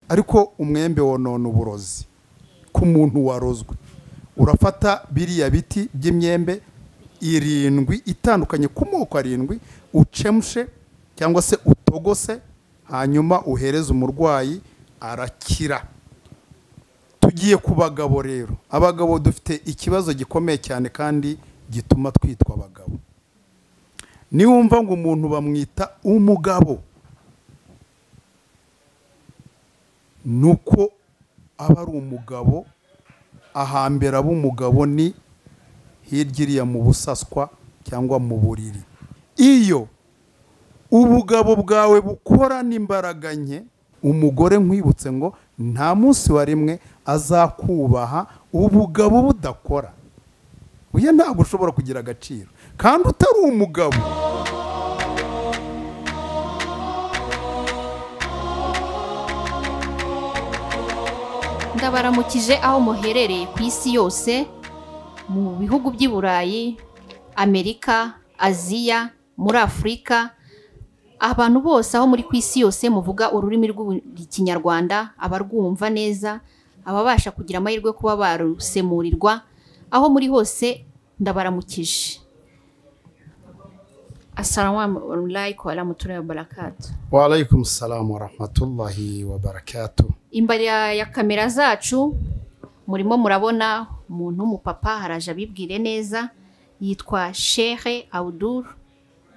ariko umwembe wonona uburozi k'umuntu warozwe urafata biriya biti by'imyembe irindwi itandukanye ku moko arindwi ucemshe cyangwa se utogose hanyuma uhereze umurwayi arakira tugiye ku bagabo rero abagabo dufite ikibazo gikomeye cyane kandi gituma twitwa abagabo niwumva ngo umuntu bamwita umugabo ni uko aba ari umugabo ahambere aba umugabo ni hirya iriya mu busaswa cyangwa mu buriri iyo ubugabo bwawe bukora n'imbaraga nke umugore nkwibutse ngo nta munsi wa rimwe azakubaha ubugabo budakora uyu ntabwo ushobora kugira agaciro kandi utari umugabo ndabaramukije aho muherereye ku isi yose mu bihugu by'i burayi amerika aziya muri afurika abantu bose aho muri ku isi yose muvuga ururimi rw'ikinyarwanda abarwumva neza ababasha kugira amahirwe kuba barusemurirwa aho muri hose ndabaramukije asalamu alaykum wa barakatu warayikumu salamu warahmatullahi wabarakatu imbere ya kamera zacu murimo murabona umuntu w'umupapa haraje abibwire neza yitwa shehe awuduru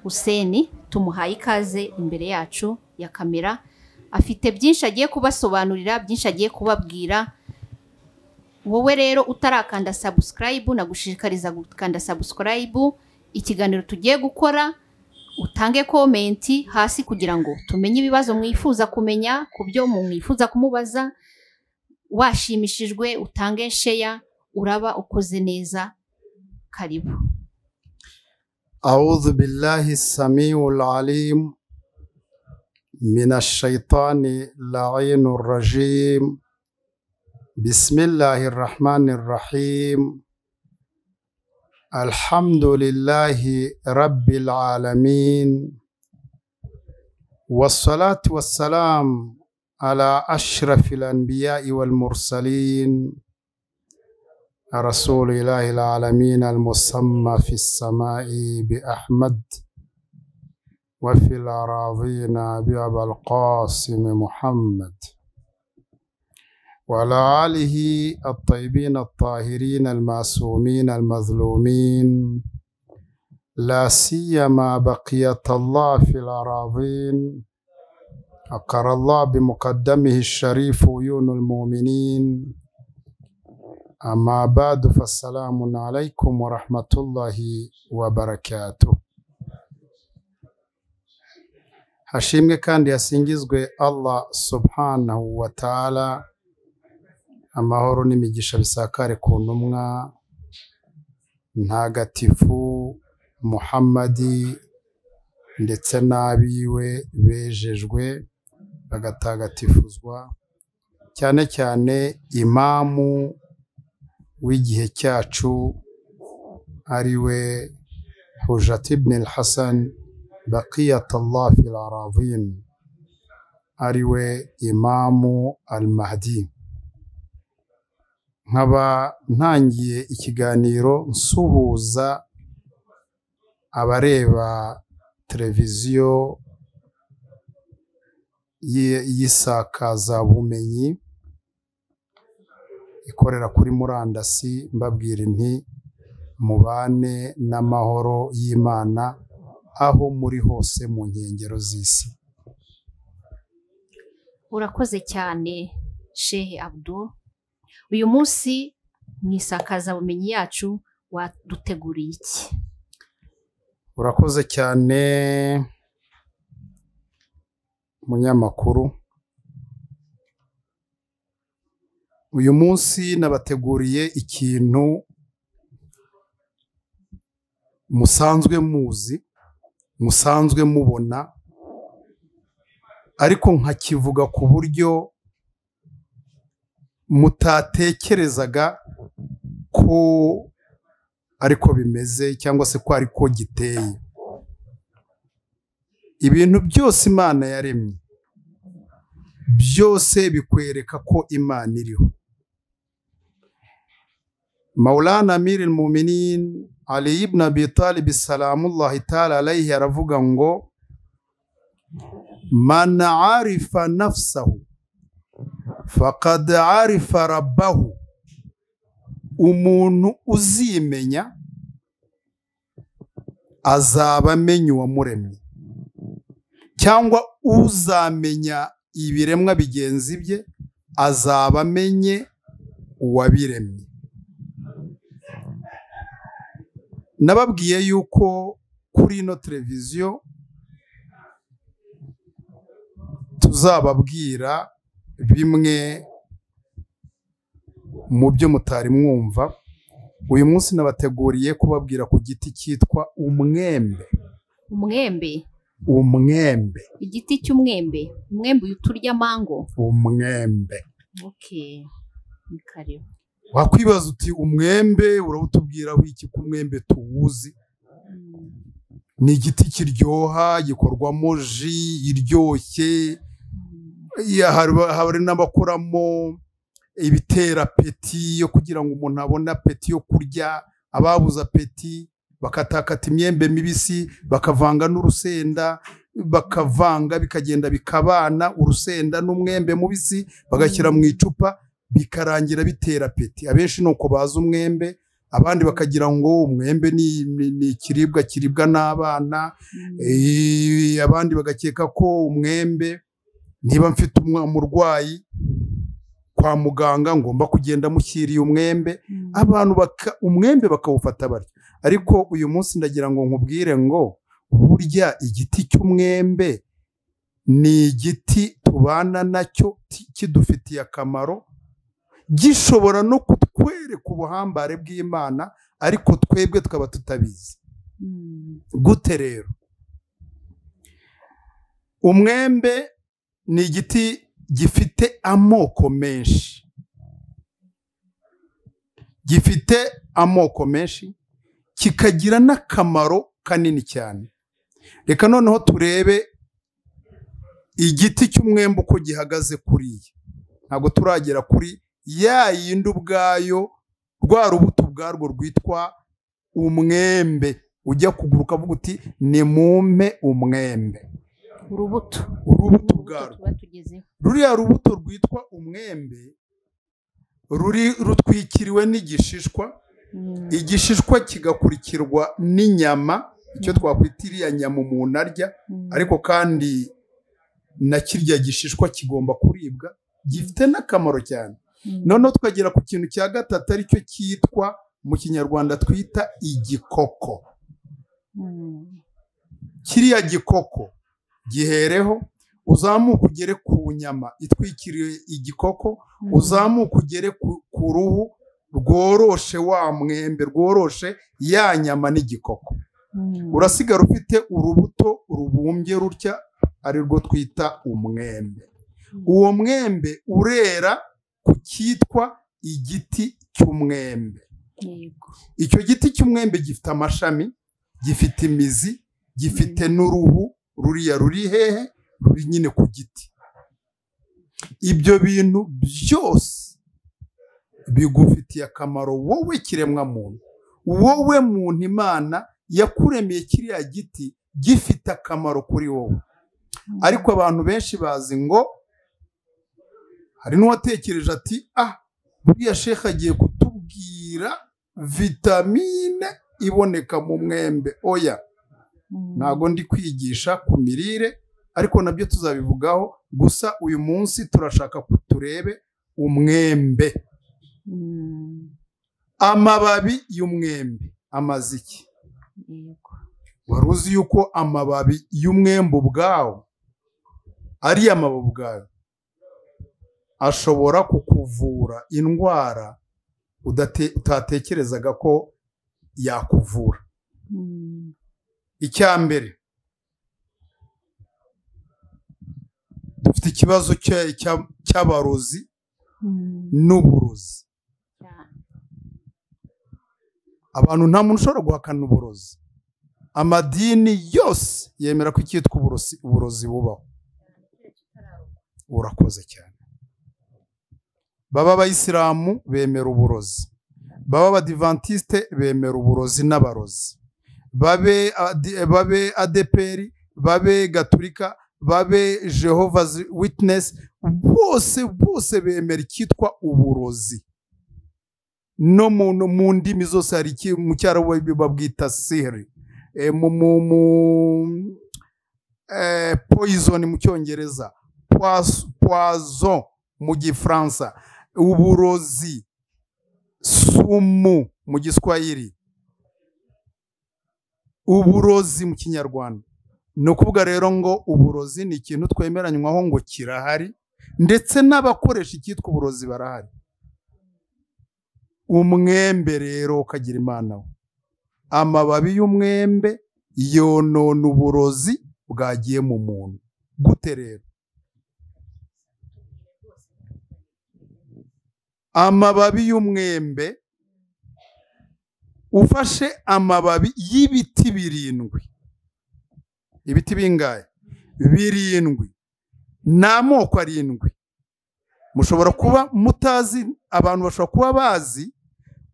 Huseni tumuhaye ikaze imbere yacu ya kamera afite byinshi agiye kubasobanurira byinshi agiye kubabwira wowe rero utarakanda sabusikarayibu nagushishikariza gukanda sabusikarayibu ikiganiro tugiye gukora utange komenti hasi kugira ngo tumenye ibibazo mwifuza kumenya ku byo mwifuza kumubaza washimishijwe utange sheya uraba ukoze neza karibu أعوذ بالله السميع العليم من الشيطان اللعين الرجيم بسم الله الرحمن الرحيم الحمد لله رب العالمين والصلاة والسلام على أشرف الأنبياء والمرسلين رسول الله العالمين المسمى في السماء بأحمد وفي الأراضين بأبا القاسم محمد وعلى آله الطيبين الطاهرين المعصومين المظلومين لا سيما بقية الله في الأراضين أقر الله بمقدمه الشريف عيون المؤمنين أما بعد فالسلام عليكم ورحمة الله وبركاته hashimwe kandi hasingizwe allah subhanahu wa ta'ala amahoro n'imigisha bisakare ku ntumwa ntagatifu muhammadi ndetse n'abiwe bejejwe bagatagatifuzwa cyane cyane imamu w'igihe cyacu ari we hujati ibn al hasan baqiyat allah fil aravin ari we imamu al mahdi nkaba ntangiye ikiganiro nsuhuza abareba televiziyo y'isakazabumenyi ikorera kuri murandasi mbabwira inti mubane n'amahoro y'imana aho muri hose mu nkengero z'isi urakoze cyane shehe abdul uyu munsi mu isakazabumenyi yacu waduteguriye iki urakoze cyane munyamakuru uyu munsi nabateguriye ikintu musanzwe muzi musanzwe mubona ariko nkakivuga ku buryo mutatekerezaga ko ariko bimeze cyangwa se ko ariko giteye ibintu byose imana yaremye byose bikwereka ko imana iriho maulana amir muminin ali ibn abi talib salamullahi taala alayhi aravuga ngo man arifa nafsahu faqad arifa rabbahu umuntu uzimenya azaba amenye uwamuremye cyangwa uzamenya ibiremwa bigenzi bye azaba amenye uwabiremye nababwiye yuko kuri ino televiziyo tuzababwira bimwe mu byo mutari mwumva uyu munsi nabateguriye kubabwira ku giti cyitwa umwembe umwembe umwembe igiti cy'umwembe umwembe uyu turya mango umwembe okay ni karibu wakwibaza uti umwembe urawutubwira wiki ko umwembe tuwuzi Mm, ni igiti kiryoha gikorwamo ji iryoshye mm, Ya, hari- hari n'abakoramo ibitera apeti yo kugira ngo umuntu abone apeti yo kurya ababuze apeti bakatakata imyembe mibisi bakavanga n'urusenda bakavanga bikagenda bikabana urusenda n'umwembe mubisi bagashyira mu icupa bikarangira bitera apeti abenshi ni uko bazi umwembe abandi bakagira ngo umwembe ni- ni- ni ikiribwa kiribwa n'abana mm. Eh, abandi bagakeka ko umwembe niba mfite umwa- umurwayi kwa muganga ngomba kugenda mushyiriye umwembe Mm. abantu baka umwembe bakawufata batyo ariko uyu munsi ndagira ngo nkubwire ngo burya igiti cy'umwembe ni igiti tubana nacyo ti- kidufitiye akamaro gishobora no kutwereka ubuhambare bw'imana ariko twebwe tukaba tutabizi Mm, gute rero umwembe ni igiti gifite amoko menshi gifite amoko menshi kikagira n'akamaro kanini cyane reka noneho turebe igiti cy'umwembe uko gihagaze kuriya ntabwo turagera kuri ya yindi ubwayo rwa rubuto ubwarwo rwitwa umwembe ujya kugura ukavuga uti nimumpe umwembe urubuto urubuto urubuto ubwarwo tuba tugezeho ruriya rubuto rwitwa umwembe ruri rutwikiriwe n'igishishwa Mm, igishishwa kigakurikirwa n'inyama icyo twakwita iriya nyama umuntu arya mm. ariko kandi na kirya gishishwa kigomba kuribwa gifite n'akamaro cyane Mm, noneho tukagera ku kintu cya gatatu aricyo cyitwa mu kinyarwanda twita igikoko mm, kiriya gikoko gihereho uzamuke ugere ku nyama itwikiriye igikoko mm. uzamuke ugere ku ku ruhu rworoshe wa mwembe rworoshe ya nyama n'igikoko Mm. urasigara ufite urubuto rubumbye rutya ari rwo twita umwembe uwo mwembe urera ku cyitwa igiti cy'umwembe Yego. icyo giti cy'umwembe gifite amashami gifite imizi gifite n'uruhu ruriya ruri hehe ruri nyine ku giti ibyo bintu byose bigufitiye akamaro wowe kiremwa muntu wowe muntu imana yakuremeye kiriya giti gifite akamaro kuri wowe Mm. ariko abantu benshi bazi ngo hari n'uwatekereje ati ah buriya shekha agiye kutubwira vitamine iboneka mu mwembe oya Mm. ntago ndi kwigisha ku mirire ariko nabyo tuzabivugaho gusa uyu munsi turashaka ko turebe umwembe Mm, amababi y'umwembe amaze iki yego. wari uzi yuko amababi y'umwembe ubwawo ari amababi ubwayo ashobora kukuvura indwara udate- utatekerezaga ko yakuvura Mm, icya mbere dufite ikibazo cya- cya- cy'abarozi mm. n'uburozi Cyane. abantu nta muntu ushobora guhakana uburozi amadini yose yemera ko icyitwa uburozi uburozi bubaho urakoze cyane baba abayisilamu bemera uburozi baba abadivantisite bemera uburozi n'abarozi babe adi- babe adeperi babe gaturika babe jehovah's witness bose bose bemera icyitwa uburozi no mu- no mu ndimi zose hari iki mu cyarabu babwita sihiri Eh, mu mu mu eh, poison mu cyongereza Pois- poison mu gifaransa uburozi sumu mu giswahili uburozi mu kinyarwanda ni ukuvuga rero ngo uburozi ni ikintu twemeranywaho ngo kirahari ndetse n'abakoresha icyitwa uburozi barahari umwembe rero ukagira imana we amababi y'umwembe yonona uburozi bwagiye mu muntu gute rero amababi y'umwembe ufashe amababi y'ibiti birindwi ibiti bingahe birindwi ni amoko arindwi mushobora kuba mutazi abantu bashobora kuba bazi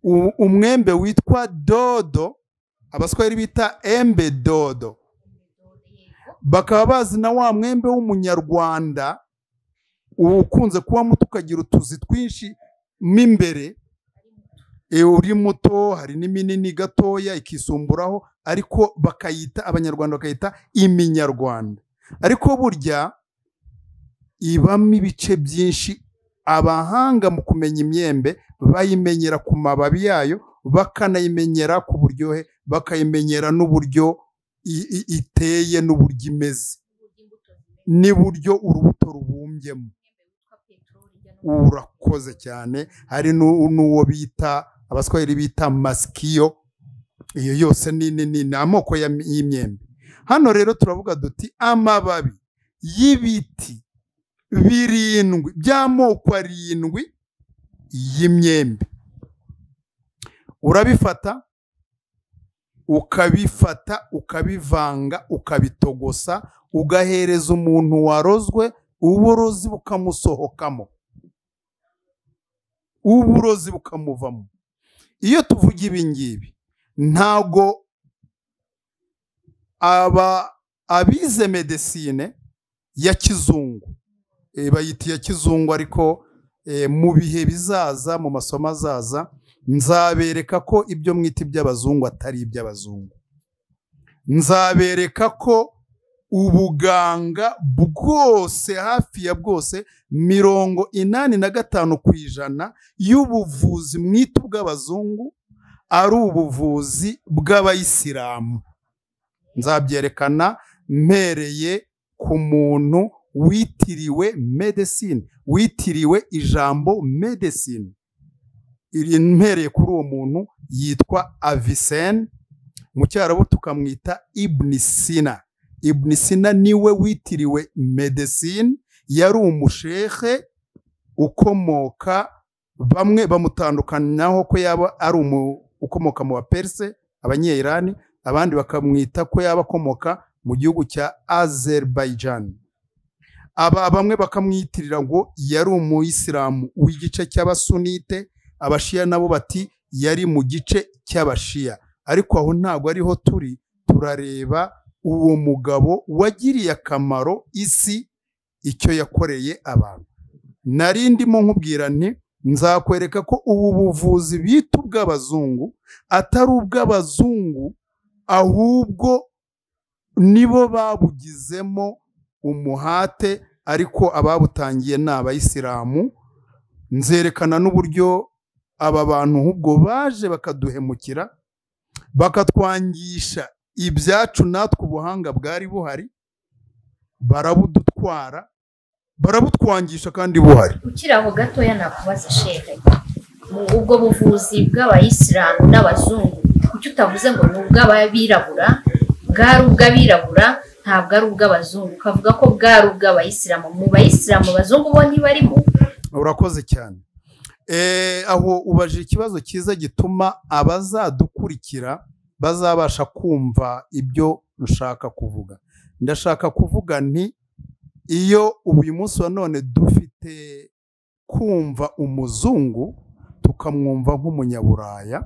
u- umwembe witwa dodo abaswahili bita embe dodo bakaba bazi na wa mwembe w'umunyarwanda uba ukunze kuba muto ukagira utuzi twinshi mo imbere e, uri muto hari n'iminini gatoya ikisumburaho ariko bakayita abanyarwanda bakayita iminyarwanda ariko burya ibamo ibice byinshi abahanga mu kumenya imyembe bayimenyera ku mababi yayo bakanayimenyera ku buryohe bakayimenyera n'uburyo i- i- iteye n'uburyo imeze n'uburyo urubuto rubumbyemo urakoze cyane hari nu- n'uwo bita abaswahili bita masikiyo iyo yose ni ni- ni ni amoko ya- y'imyembe hano rero turavuga duti amababi y'ibiti birindwi by'amoko arindwi y'imyembe urabifata ukabifata ukabivanga ukabitogosa ugahereza umuntu warozwe uburozi bukamusohokamo uburozi bukamuvamo iyo tuvuga ibi ngibi ntago aba abize medesine ya kizungu eh, bayita iya kizungu ariko eh, mu bihe bizaza mu masomo azaza nzabereka ko ibyo mwita iby'abazungu atari iby'abazungu nzabereka ko ubuganga bwose hafi ya bwose mirongo inani na gatanu ku ijana y'ubuvuzi mwita ubw'abazungu ari ubuvuzi bw'abayisilamu nzabyerekana mpereye ku muntu witiriwe medesine witiriwe ijambo medesine iri mpereye kuri uwo muntu yitwa avisene mu cyarabu tukamwita ibnisina ibnisina niwe witiriwe medesine yari umushehe ukomoka bamwe bamutandukanaho ko yaba ari umu- ukomoka mu baperse abanyeyirani abandi bakamwita ko yaba akomoka mu gihugu cya azerbaijan aba bamwe bakamwitirira ngo yari umuyisilamu w'igice cy'abasunite abashiya nabo bati yari mu gice cy'abashiya ariko aho ntabwo ariho turi turareba uwo mugabo wagiriye akamaro isi icyo yakoreye abantu nari ndimo nkubwira nti nzakwereka ko ubu buvuzi bita ubw'abazungu atari ubw'abazungu ahubwo nibo babugizemo umuhate ariko ababutangiye ni abayisilamu nzerekana n'uburyo aba bantu ahubwo baje bakaduhemukira bakatwangisha ibyacu natwe ubuhanga bwari buhari barabudutwara barabutwangisha kandi buhari ukiri aho gatoya nakubaza shehe mu ubwo buvuzi bw'abayisilamu n'abazungu kuki utavuze ngo ni ubw'abirabura bwari ubw'abirabura ntabwo ari ubw'abazungu ukavuga ko bwari ubw'abayisilamu mu bayisilamu abazungu bo ntibarimo urakoze cyane Eh, aho ubaje ikibazo cyiza gituma abazadukurikira bazabasha kumva ibyo nshaka kuvuga ndashaka kuvuga nti iyo uyu munsi wa none dufite kumva umuzungu tukamwumva nk'umunyaburaya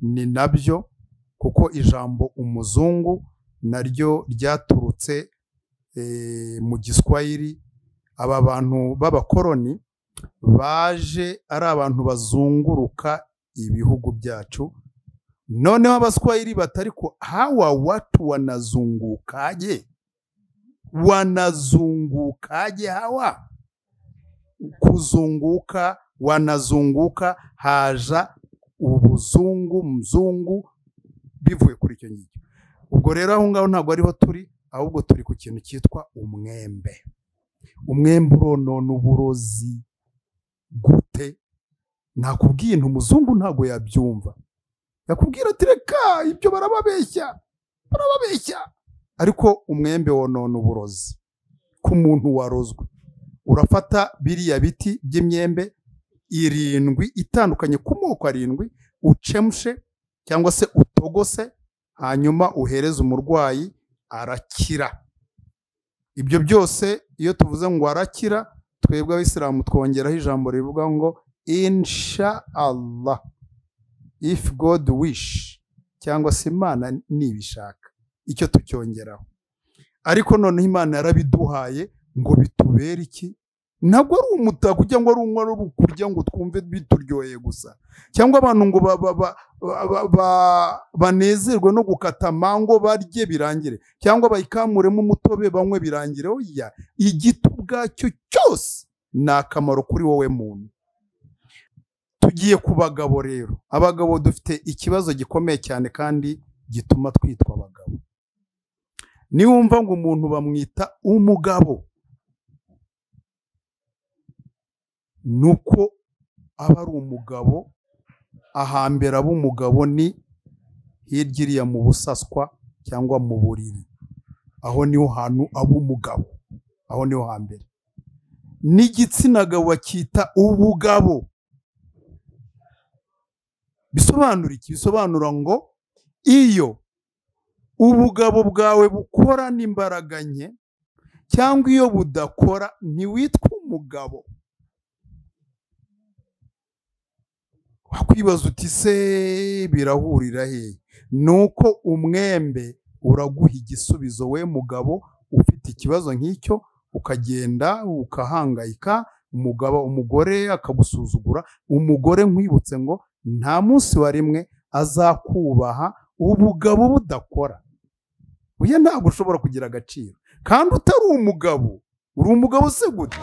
ni nabyo kuko ijambo umuzungu naryo ryaturutse eh, mu giswahili aba bantu b'abakoroni baje ari abantu bazunguruka ibihugu byacu noneho abaswahili bati ariko hawa watu wanazungukaje wanazungukaje hawa kuzunguka wanazunguka haja ubuzungu mzungu bivuye kuri icyo ngicyo ubwo rero aho ngaho ntabwo ariho turi ahubwo turi ku kintu cyitwa umwembe umwembe uronona uburozi gute nakubwiye intu umuzungu ntabwo yabyumva yakubwira ati reka ibyo barababeshya barababeshya ariko umwembe wonona uburozi ku muntu warozwe urafata biriya biti by'imyembe irindwi itandukanye ku moko arindwi ucemushe cyangwa se utogose hanyuma uhereze umurwayi arakira ibyo byose iyo tuvuze ngo arakira twebwe abisilamu twongeraho ijambo rivuga ngo insha Allah if god wish cyangwa se imana nibishaka icyo tucyongeraho ariko noneho imana yarabiduhaye ngo bitubere iki ntabwo ari umutako cyangwa ari umwari kurya ngo twumve bituryoheye gusa cyangwa abantu ngo banezerwe no gukata amango barye birangire cyangwa bayikamuremo umutobe banywe birangire oya igiti ubwacyo cyose ni akamaro kuri wowe muntu tugiye ku bagabo rero abagabo dufite ikibazo gikomeye cyane kandi gituma twitwa abagabo niwumva ngo umuntu bamwita umugabo ni uko aba ari umugabo ahambere aba umugabo ni hirya iriya mu busaswa cyangwa mu buriri aho niho hantu aba umugabo aho niho hambere n'igitsina gabo bakita ubugabo bisobanura iki bisobanura ngo iyo ubugabo bwawe bukora n'imbaraga nke cyangwa iyo budakora ntiwitwa umugabo wakwibaza uti se birahurira hehe ni uko umwembe uraguha igisubizo we mugabo ufite ikibazo nk'icyo ukagenda ukahangayika umugabo umugore akagusuzugura umugore nkwibutse ngo nta munsi wa rimwe azakubaha ubugabo budakora uyu ntabwo ushobora kugira agaciro kandi utari umugabo uri umugabo se gute